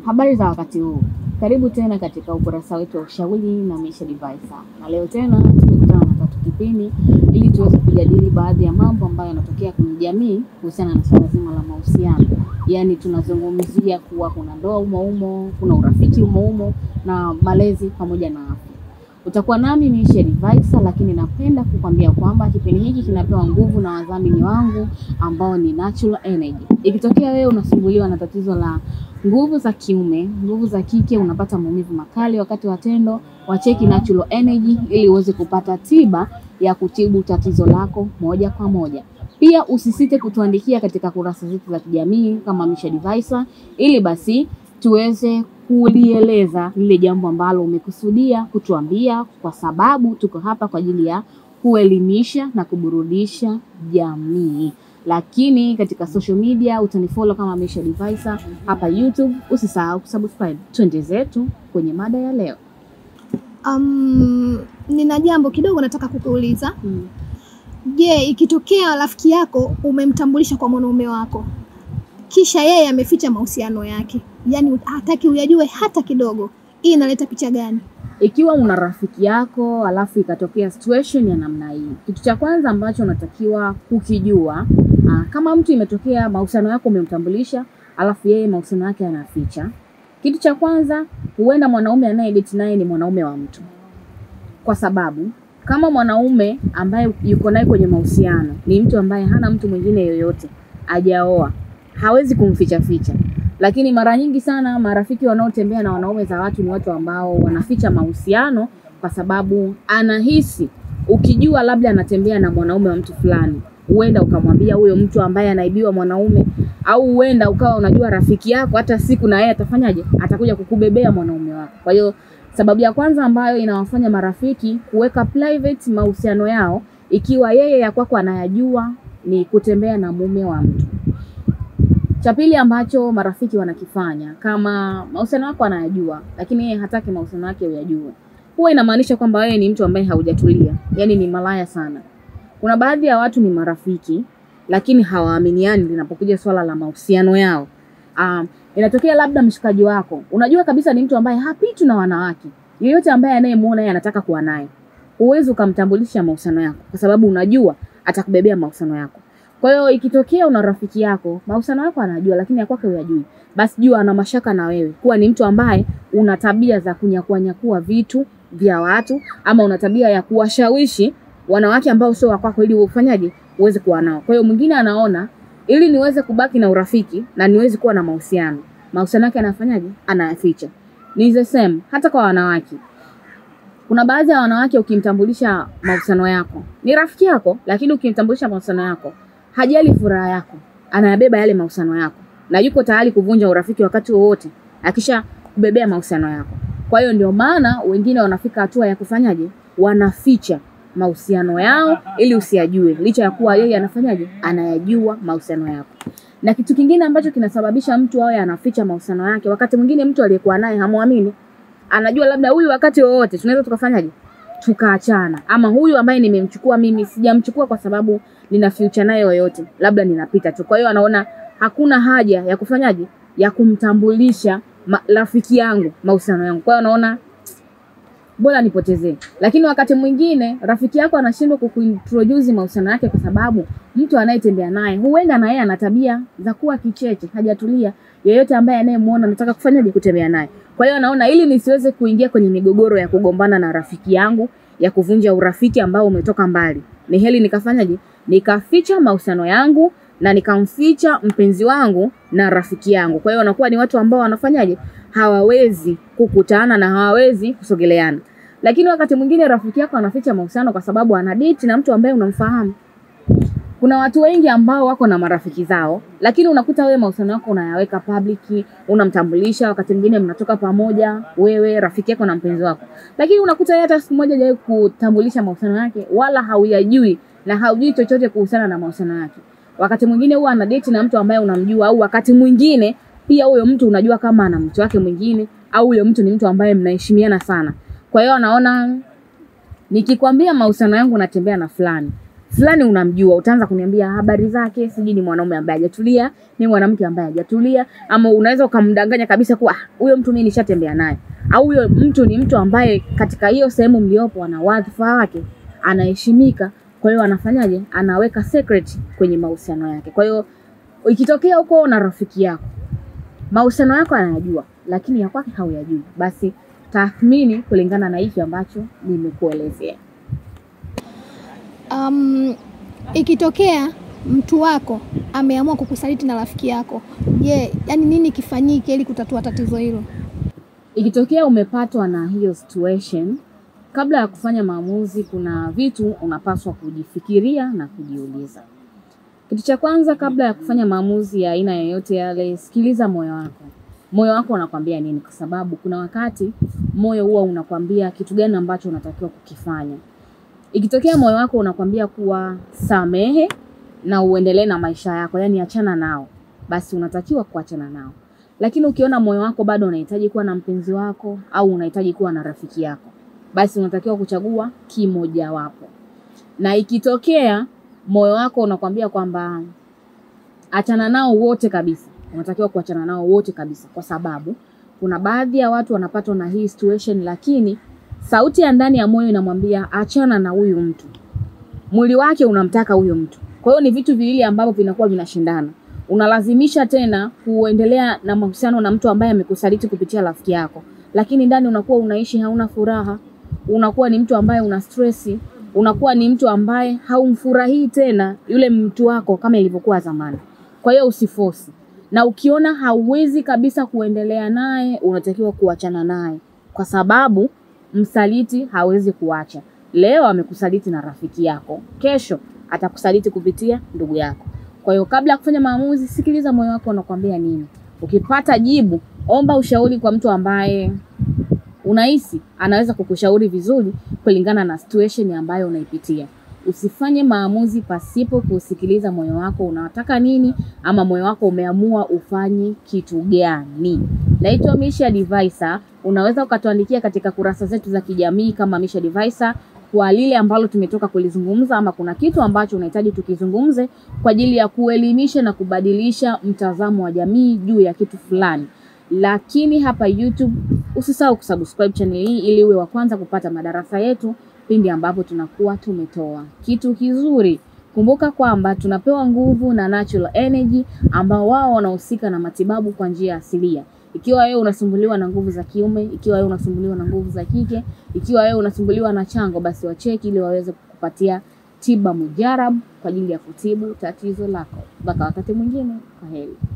Habari za wakati huu, karibu tena katika ukurasa wetu wa ushauri na maisha Divaisa, na leo tena tumekutana na Tatu Kipini ili tuweze kujadili baadhi ya mambo ambayo yanatokea kwenye jamii kuhusiana na swala zima la mahusiano. Yaani tunazungumzia kuwa kuna ndoa umo umo, kuna urafiki umo umo na malezi pamoja na afya. Utakuwa nami Misha Divaisa, lakini napenda kukwambia kwamba kipindi hiki kinapewa nguvu na wadhamini wangu ambao ni Natural Energy. Ikitokea wewe unasumbuliwa na tatizo la nguvu za kiume, nguvu za kike, unapata maumivu makali wakati wa tendo, wacheki Natural Energy ili uweze kupata tiba ya kutibu tatizo lako moja kwa moja. Pia usisite kutuandikia katika kurasa zetu za kijamii kama Misha Divaisa ili basi tuweze kulieleza lile jambo ambalo umekusudia kutuambia, kwa sababu tuko hapa kwa ajili ya kuelimisha na kuburudisha jamii. Lakini katika social media utanifollow kama Misha Divaisa hapa YouTube. Usisahau kusubscribe. Twende zetu kwenye mada ya leo. Um, nina jambo kidogo nataka kukuuliza. Hmm. Je, ikitokea rafiki yako umemtambulisha kwa mwanaume wako kisha yeye ameficha mahusiano yake, yaani hataki uyajue hata kidogo, hii inaleta picha gani? Ikiwa una rafiki yako alafu ikatokea situation ya namna hii, kitu cha kwanza ambacho unatakiwa kukijua aa, kama mtu imetokea mahusiano yako umemtambulisha, alafu yeye mahusiano yake anaficha, kitu cha kwanza, huenda mwanaume anayedate naye ni mwanaume wa mtu, kwa sababu kama mwanaume ambaye yuko naye kwenye mahusiano ni mtu ambaye hana mtu mwingine yoyote, hajaoa, hawezi kumficha ficha lakini mara nyingi sana marafiki wanaotembea na wanaume za watu ni watu ambao wanaficha mahusiano kwa sababu anahisi ukijua labda anatembea na mwanaume wa mtu fulani, huenda ukamwambia huyo mtu ambaye anaibiwa mwanaume, au huenda ukawa unajua rafiki yako hata siku na yeye atafanyaje, atakuja kukubebea mwanaume wako. Kwa hiyo sababu ya kwanza ambayo inawafanya marafiki kuweka private mahusiano yao, ikiwa yeye ya kwako anayajua, ni kutembea na mume wa mtu. Cha pili ambacho marafiki wanakifanya, kama mahusiano yako anayajua, lakini yeye hataki mahusiano yake uyajue, huwa inamaanisha kwamba wewe ni mtu ambaye haujatulia, yaani ni malaya sana. Kuna baadhi ya watu ni marafiki, lakini hawaaminiani linapokuja swala la mahusiano yao. Um, inatokea labda mshikaji wako unajua kabisa ni mtu ambaye hapitwi na wanawake, yeyote ambaye anayemuona yeye anataka kuwa naye, huwezi ukamtambulisha mahusiano yako kwa sababu unajua atakubebea mahusiano yako. Kwa hiyo ikitokea una rafiki yako mahusiano yako anajua, lakini ya kwake huyajui, basi jua ana mashaka na wewe, kuwa ni mtu ambaye una tabia za kunyakua nyakua vitu vya watu, ama una tabia ya kuwashawishi wanawake ambao sio wa kwako, ili ufanyaje, uweze kuwa nao. Kwa hiyo mwingine anaona ili niweze kubaki na urafiki na niweze kuwa na mahusiano, mahusiano yake anafanyaje, anayaficha. Ni the same hata kwa wanawake. Kuna baadhi ya wanawake ukimtambulisha mahusiano yako, ni rafiki yako, lakini ukimtambulisha mahusiano yako hajali furaha yako, anayabeba yale mahusiano yako na yuko tayari kuvunja urafiki wakati wowote akisha kubebea mahusiano yako. Kwa hiyo ndio maana wengine wanafika hatua ya kufanyaje, wanaficha mahusiano yao ili usiyajue, licha ya kuwa yeye anafanyaje, anayajua mahusiano yako. Na kitu kingine ambacho kinasababisha mtu awe anaficha mahusiano yake, wakati mwingine mtu aliyekuwa naye hamwamini, anajua labda huyu wakati wowote tunaweza tukafanyaje, tukaachana, ama huyu ambaye nimemchukua mimi sijamchukua kwa sababu nina future naye yoyote, labda ninapita tu. Kwa hiyo anaona hakuna haja ya kufanyaje, ya kumtambulisha rafiki yangu mahusiano yangu. Kwa hiyo anaona bora nipotezee. Lakini wakati mwingine rafiki yako anashindwa kukuintroduce mahusiano yake kwa sababu mtu anayetembea naye huenda na yeye ana tabia za kuwa kicheche, hajatulia. Yeyote ambaye anayemuona anataka kufanyaje, kutembea naye. Kwa hiyo anaona ili nisiweze kuingia kwenye migogoro ya kugombana na rafiki yangu, ya kuvunja urafiki ambao umetoka mbali, ni heli nikafanyaje nikaficha mahusiano yangu na nikamficha mpenzi wangu na rafiki yangu. Kwa hiyo wanakuwa ni watu ambao wanafanyaje, hawawezi kukutana na hawawezi kusogeleana. Lakini wakati mwingine rafiki yako anaficha mahusiano kwa sababu ana date na mtu ambaye unamfahamu. Kuna watu wengi ambao wako na marafiki zao, lakini unakuta wewe mahusiano yako unayaweka public, unamtambulisha. Wakati mwingine mnatoka pamoja, wewe rafiki yako na mpenzi wako, lakini unakuta yeye hata siku moja hajawahi kutambulisha mahusiano yake, wala hauyajui na haujui chochote kuhusiana na mahusiano yake. Wakati mwingine huwa ana date na mtu ambaye unamjua, au wakati mwingine pia huyo mtu unajua kama ana mtu wake mwingine, au huyo mtu ni mtu ambaye mnaheshimiana sana. Kwa hiyo anaona nikikwambia mahusiano yangu natembea na fulani, fulani unamjua, utaanza kuniambia habari zake, sijui ni mwanaume ambaye hajatulia, ni mwanamke ambaye hajatulia, ama unaweza ukamdanganya kabisa kuwa "Ah, huyo mtu mimi nishatembea naye, au huyo mtu ni mtu ambaye katika hiyo sehemu mliopo ana wadhifa wake, anaheshimika, kwa hiyo anafanyaje, anaweka secret kwenye mahusiano yake. Kwa hiyo ikitokea huko na rafiki yako mahusiano yako anayajua, lakini ya kwake hauyajui, basi tathmini kulingana na hiki ambacho nimekuelezea. Um, ikitokea mtu wako ameamua kukusaliti na rafiki yako, je, yani nini kifanyike ili kutatua tatizo hilo? Ikitokea umepatwa na hiyo situation, kabla ya kufanya maamuzi, kuna vitu unapaswa kujifikiria na kujiuliza. Kitu cha kwanza, kabla ya kufanya maamuzi ya aina yoyote yale, sikiliza moyo wako. Moyo wako unakwambia nini? Kwa sababu kuna wakati moyo huwa unakwambia kitu gani ambacho unatakiwa kukifanya. Ikitokea moyo wako unakwambia kuwa samehe na uendelee na maisha yako, yani achana nao, basi unatakiwa kuachana nao. Lakini ukiona moyo wako bado unahitaji kuwa na mpenzi wako au unahitaji kuwa na rafiki yako, basi unatakiwa kuchagua kimojawapo. Na ikitokea moyo wako unakwambia kwamba achana nao wote kabisa, unatakiwa kuachana nao wote kabisa, kwa sababu kuna baadhi ya watu wanapatwa na hii situation, lakini sauti ya ndani ya moyo inamwambia achana na huyu mtu, mwili wake unamtaka huyo mtu. Kwa hiyo ni vitu viwili ambavyo vinakuwa vinashindana. Unalazimisha tena kuendelea na mahusiano na mtu ambaye amekusaliti kupitia rafiki yako, lakini ndani unakuwa unaishi hauna furaha, unakuwa ni mtu ambaye una stresi, unakuwa ni mtu ambaye haumfurahii tena yule mtu wako kama ilivyokuwa zamani. Kwa hiyo usifosi, na ukiona hauwezi kabisa kuendelea naye, unatakiwa kuachana naye, kwa sababu msaliti hawezi kuacha. Leo amekusaliti na rafiki yako, kesho atakusaliti kupitia ndugu yako. Kwa hiyo kabla ya kufanya maamuzi, sikiliza moyo wako unakwambia nini. Ukipata jibu, omba ushauri kwa mtu ambaye unahisi anaweza kukushauri vizuri kulingana na situation ambayo unaipitia. Usifanye maamuzi pasipo kusikiliza moyo wako unataka nini, ama moyo wako umeamua ufanye kitu gani. Naitwa Misha Divaisa. Unaweza ukatuandikia katika kurasa zetu za kijamii kama Misha Divaisa kwa lile ambalo tumetoka kulizungumza, ama kuna kitu ambacho unahitaji tukizungumze kwa ajili ya kuelimisha na kubadilisha mtazamo wa jamii juu ya kitu fulani. Lakini hapa YouTube usisahau kusubscribe channel hii ili uwe wa kwanza kupata madarasa yetu pindi ambapo tunakuwa tumetoa kitu kizuri. Kumbuka kwamba tunapewa nguvu na Natural Energy ambao wao wanahusika na matibabu kwa njia asilia. Ikiwa wewe unasumbuliwa na nguvu za kiume, ikiwa wewe unasumbuliwa na nguvu za kike, ikiwa wewe unasumbuliwa na chango, basi wacheki ili waweze kukupatia tiba mujarabu kwa ajili ya kutibu tatizo lako. Mpaka wakati mwingine, kwa heri.